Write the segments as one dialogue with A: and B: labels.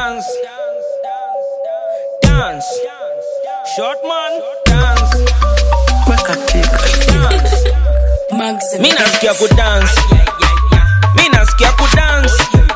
A: dance, dance, short man, dance, dance. Mi nasikia kudance, mi nasikia kudance.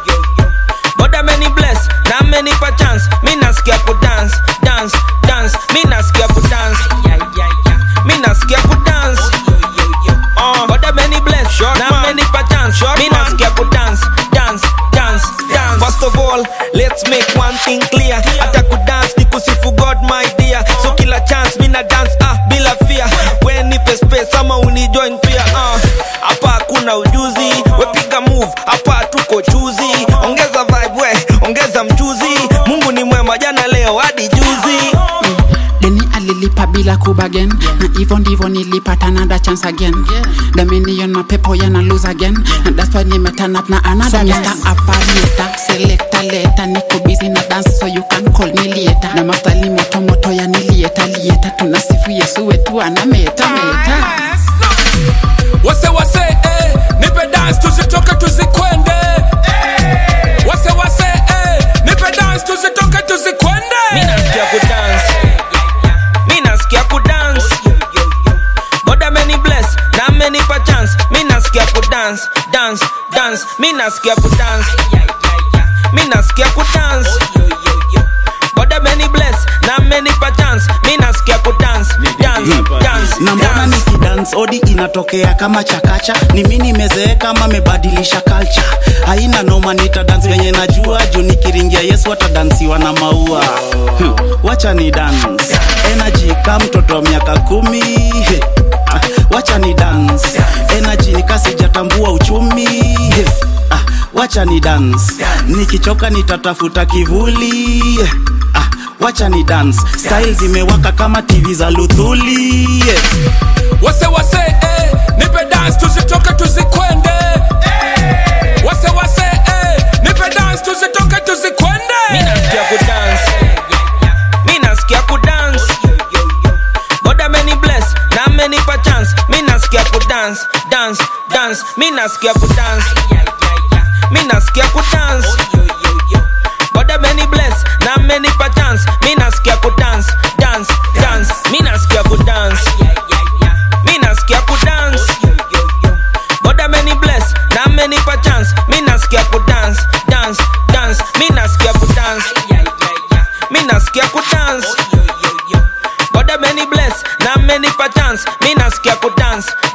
A: God ameni bless na amenipa chance. Mi nasikia kudance, dance, dance. Mi nasikia kudance, mi nasikia kudance. Uh, God ameni bless na amenipa chance. Mi nasikia kudance, dance, dance, dance. First of all, let's make one thing clear. Hata kudance ni kusifu God my dear. So kila chance mi na dance ah bila fear. We nipe space ama unijoin pia ah. Hapa hakuna ujuzi, we piga move, hapa tuko chuzi. Ongeza vibe we, ongeza mchuzi. Mungu ni mwema jana leo hadi juzi.
B: deni alilipa bila kubagen na hivyo ndivyo nilipata another chance again dominion mapepo yana lose again and that's why nimeturn up na another so Mr. Operator selector later niko busy na dance so you can call me later na mastali moto moto ya nilieta lieta tunasifu Yesu wetu anameta meta
C: wase wase eh, nipe dance tuzitoke tuzikwende wase wase eh, nipe dance tuzitoke
A: Mi
C: tuzikwende
A: nasikia kudance, mi nasikia kudance. God ameni bless na amenipa chance. Mi nasikia kudance, dance, dance. Mi nasikia kudance, mi nasikia kudance. God ameni bless na amenipa chance. Mi nasikia kudance, dance, dance,
D: na mbona
A: dance.
D: nikidance odi inatokea kama chakacha ni mi nimezeeka ama mebadilisha culture haina noma nita dance venye najua juu nikiringia yesu atadansiwa na maua Hmm, wacha ni dance energy ka mtoto wa miaka kumi He, ah, wacha ni dance energy nikasijatambua uchumi He, ah, wacha ni dance nikichoka nitatafuta kivuli ah, wacha ni dance style zimewaka kama tv za luthuli yeah.
C: wase wase eh, nipe dance tuzitoke tuzikwende wase wase eh, nipe dance tuzitoke
A: Mi
C: tuzikwende
A: nasikia kudance, mi nasikia kudance. God ameni bless na amenipa chance. Mi nasikia kudance, dance, dance. Mi nasikia kudance, mi nasikia kudance. God ameni bless na amenipa chance. Mi nasikia kudance, dance, dance. Mi nasikia kudance, mi nasikia kudance. God ameni bless na amenipa chance. Mi nasikia kudance, dance, dance. Mi nasikia kudance, mi nasikia kudance. God ameni bless na amenipa chance. Mi nasikia kudance,